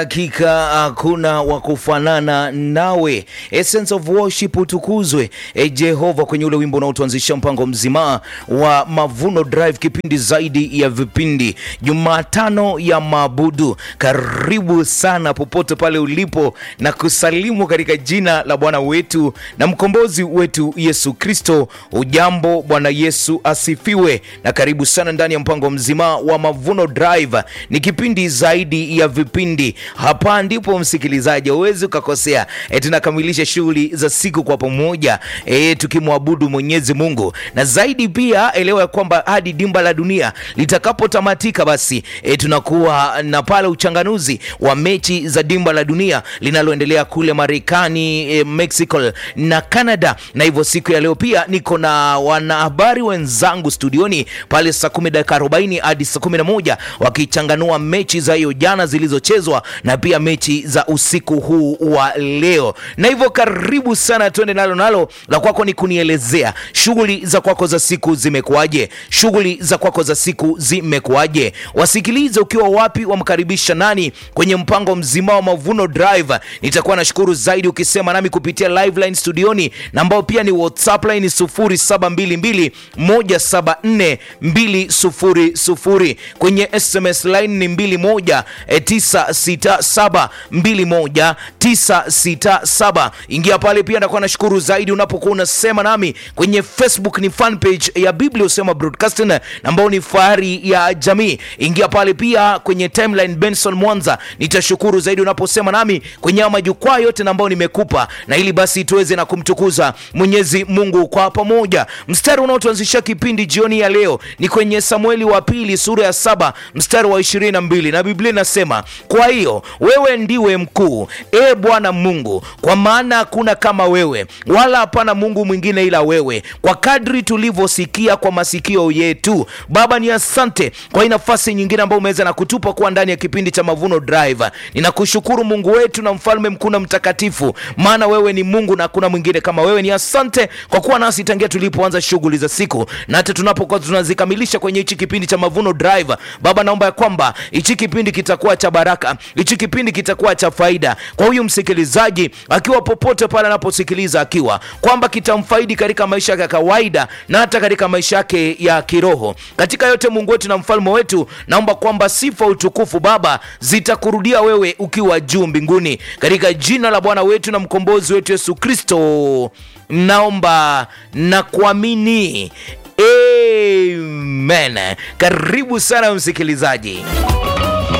Hakika hakuna wa kufanana nawe. Essence of worship utukuzwe e Jehova, kwenye ule wimbo unaotuanzisha mpango mzima wa Mavuno Drive, kipindi zaidi ya vipindi, Jumatano ya maabudu. Karibu sana popote pale ulipo, na kusalimu katika jina la Bwana wetu na mkombozi wetu Yesu Kristo. Ujambo, Bwana Yesu asifiwe, na karibu sana ndani ya mpango mzima wa Mavuno Drive. Ni kipindi zaidi ya vipindi hapa ndipo msikilizaji, huwezi ukakosea. E, tunakamilisha shughuli za siku kwa pamoja e, tukimwabudu Mwenyezi Mungu, na zaidi pia elewa ya kwamba hadi dimba la dunia litakapotamatika, basi e, tunakuwa na pale uchanganuzi wa mechi za dimba la dunia linaloendelea kule Marekani, e, Mexico na Canada. Na hivyo siku ya leo pia niko na wanahabari wenzangu studioni pale saa kumi dakika arobaini hadi saa kumi na moja wakichanganua mechi za hiyo jana zilizochezwa na pia mechi za usiku huu wa leo. Na hivyo karibu sana, tuende nalo nalo. La kwako ni kunielezea shughuli za kwako za siku zimekuwaje? Shughuli za kwako za siku zimekuwaje? Wasikilize ukiwa wapi, wamkaribisha nani kwenye mpango mzima wa Mavuno Drive. Nitakuwa nashukuru zaidi ukisema nami kupitia live line studioni, na ambao pia ni WhatsApp line 0722 174 200 kwenye SMS line ni 21 967 21967. Ingia pale pia, ndakuwa nashukuru zaidi unapokuwa unasema nami kwenye Facebook, ni fan page ya Biblia Usema Broadcasting ambao ni fahari ya jamii. Ingia pale pia kwenye timeline Benson Mwanza, nitashukuru zaidi unaposema nami kwenye majukwaa yote ambao nimekupa, na ili basi tuweze na kumtukuza Mwenyezi Mungu kwa pamoja. Mstari unaotuanzisha kipindi jioni ya leo ni kwenye Samueli wa pili sura ya saba mstari wa ishirini na mbili na Biblia inasema kwa hiyo wewe ndiwe mkuu, e Bwana Mungu, kwa maana hakuna kama wewe, wala hapana Mungu mwingine ila wewe, kwa kadri tulivyosikia kwa masikio yetu. Baba, ni asante kwa hii nafasi nyingine ambayo umeweza na kutupa kuwa ndani ya kipindi cha Mavuno Drive. Ninakushukuru Mungu wetu na mfalme mkuu na mtakatifu, maana wewe ni Mungu na hakuna mwingine kama wewe. Ni asante kwa kuwa nasi tangia tulipoanza shughuli za siku na hata tunapokuwa tunazikamilisha kwenye hichi kipindi cha Mavuno Drive. Baba, naomba ya kwamba hichi kipindi kitakuwa cha baraka, hichi kipindi kitakuwa cha faida kwa huyu msikilizaji akiwa popote pale anaposikiliza, akiwa kwamba kitamfaidi katika maisha yake ya kawaida na hata katika maisha yake ya kiroho. Katika yote, Mungu wetu na mfalme wetu, naomba kwamba sifa, utukufu Baba zitakurudia wewe ukiwa juu mbinguni, katika jina la Bwana wetu na mkombozi wetu Yesu Kristo naomba na kuamini, amen. Karibu sana msikilizaji.